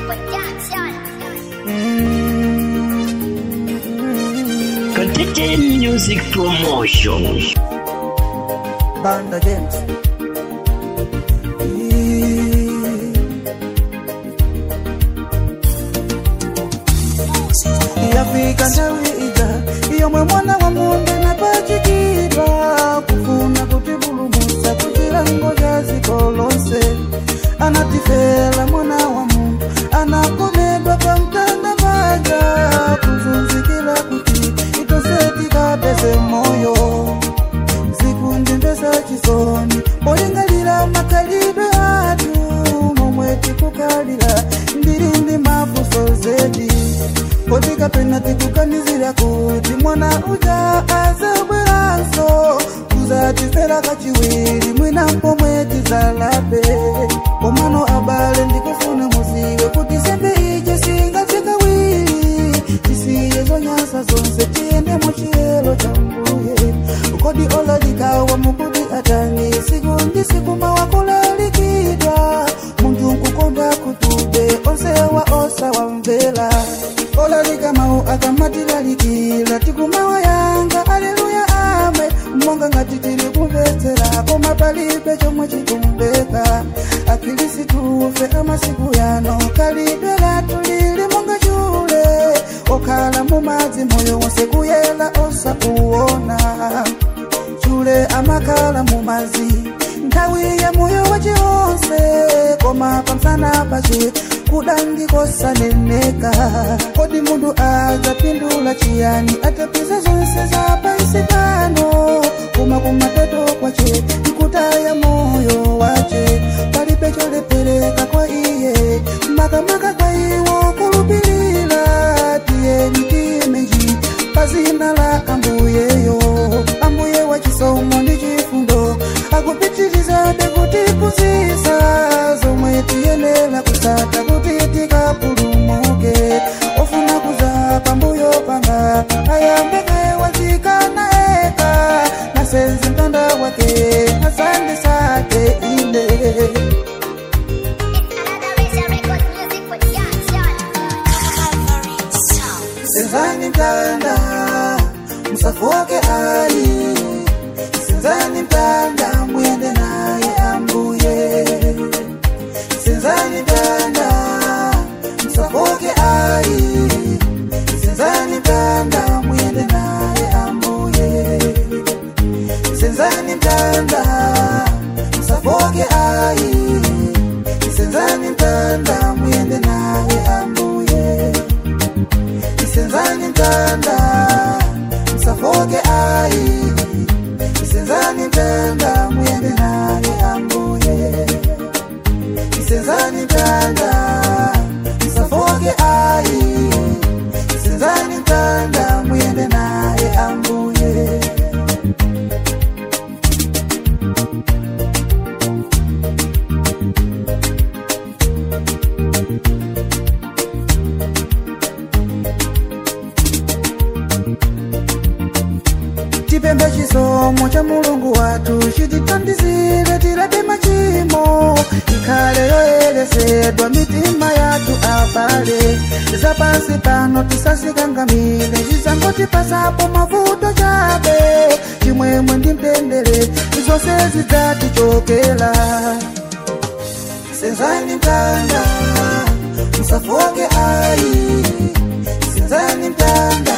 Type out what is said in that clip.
Contagion Music Promotion. Banda James. yafika nthawi ija yomwe mwana wa munde napachikidwa kufuna kutipulumutsa kuchilango cha dziko lonse anatifera mwana wa mundu anakomedwa pa mtanda paja kuzunzikira kuti itose tikapeze moyo zikundimvesa chisoni polingalira makhalidwe athu momwe tikukhalira ndili ndi mafunso zedi kodi kapena tikuganizira kuti mwana uja azabweranso kuzatifera kachiwiri mwina pomwe tizalabe komano abale ndikufuna muziwe kuti sembe ije singazikawiri tisiye zonyasa zonse tiyende muchiyelo cha mbuye kodi olalikawa mukuti atani siku ndi siku mawakulalikidwa munthu nkukonda kutube onsewa osawamvera olalika mawu akamatilalikira tikumawa yanga aleluya ame monga ngati tili kumvetsera koma palibe chomwe chikumveka akhilisitufe amasiku yano khalidwe lathu lili monga chule okhala mumadzi moyo wonse kuyela osauwona chule amakhala mumadzi nthawi ya moyo wace wonse koma pamsana pace kudandikosaneneka kodi munthu adzapindula chiyani atapisa zonse za pansi pano koma kumapeto kwace nkutaya moyo wace palibe cholepereka kwa iye makamaka kwa iwo kulupilira tiyeni tiyemeji pazina la ambuyeyo ambuye wa chisomo ndi chifundo akupitirizabe kutiphunzitsa zomwe tiyenera kusata kuti tikapulumuke ofuna kuza pambuyo panga ayambeke wazikana eka nasenze mtanda wake asandisate ine senzani mtanda msafoke ali senzani mtanda mwende naye ambuye senzani mtanda msafoke ali senzani mtanda mwende naye ambuye senzani mtanda msafoke ali senzani mtanda mwende naye ambuye isenzani mtanda msafoke ai isenzani mtanda mwende naye ambuye isenzani mtanda msafoke ai isenzani mtanda mwende naye ambuye tipembe chisomo cha mulungu wathu chititandizire tilete machimo ikhale yoyeresedwa mitima yathu abale zapansi pano tisasikangamire zizangotipasapo mavuto chabe chimwemwe ndi mtendere zonse zidzatichokera senzani mtanda msafoke ai senzani mtanda